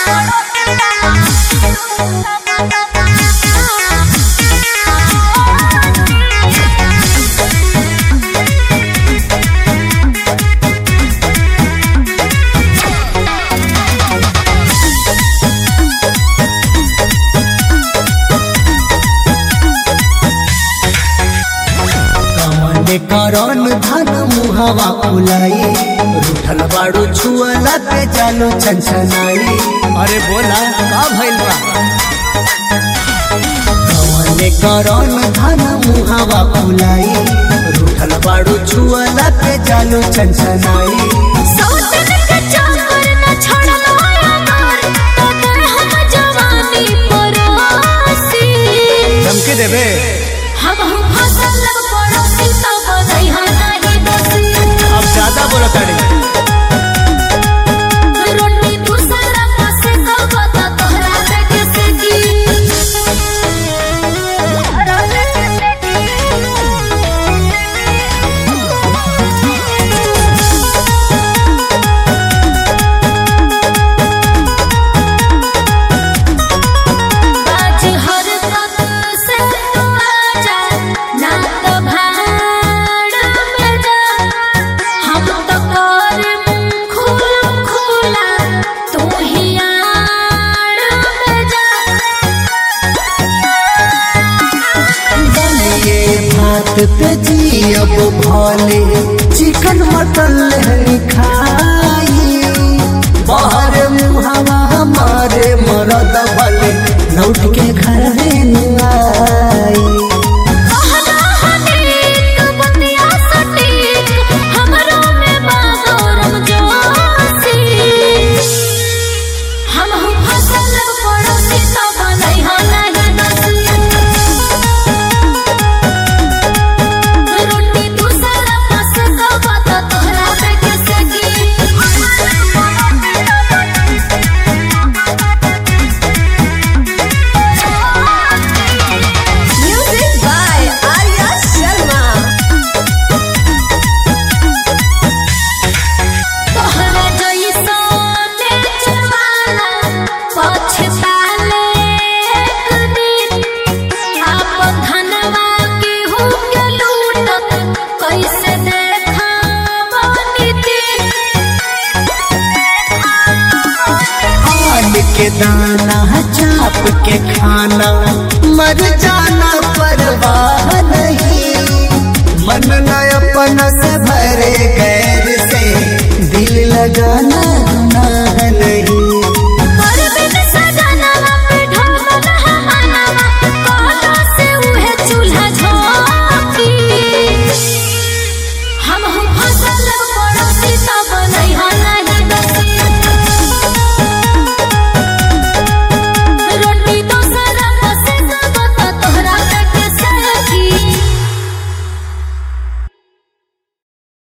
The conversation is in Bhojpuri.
कमने करन धन मुहवा फुलाई रूठल बाड़ू छुअला पे जानो छनछनाई अरे बोला का भइल बा कमने करन धन मुहवा फुलाई रूठल बाड़ू छुअला पे जानो छनछनाई सौतन के चाकर न छोड़लो यार तोर हम जवानी परोसी धमकी देबे हम हम फसल पड़ोसी तो बदई हम नहीं दोषी अब ज्यादा बोला ताड़ी रोटी दूसरा पास कब तो तोहरा से किसे की आज हर तक से तू आजा ना तो भाड़ में जा हम तो कर खुला खुला तू ही आड़ में जा बनिए भात पे जियब भले चिकन मटन लहरी खाई बाहर मुहवा हमारे मरद भले लौट के घर में आई कहना हनीक बतिया सटीक हमरो में बागोरम जोशी हम हम फसल पड़ोसी तो बनई हो नहीं दोषी रोटी दूसरा पास कब तो तोहरा पे किसे Music by Arya Sharma. तोहरा जइसने चवाला पछताले एक दिन आपन धनवा के हो के लूटत कैसे देखावनी दिन आल के दाना चाप के खाना मर जाना परवाह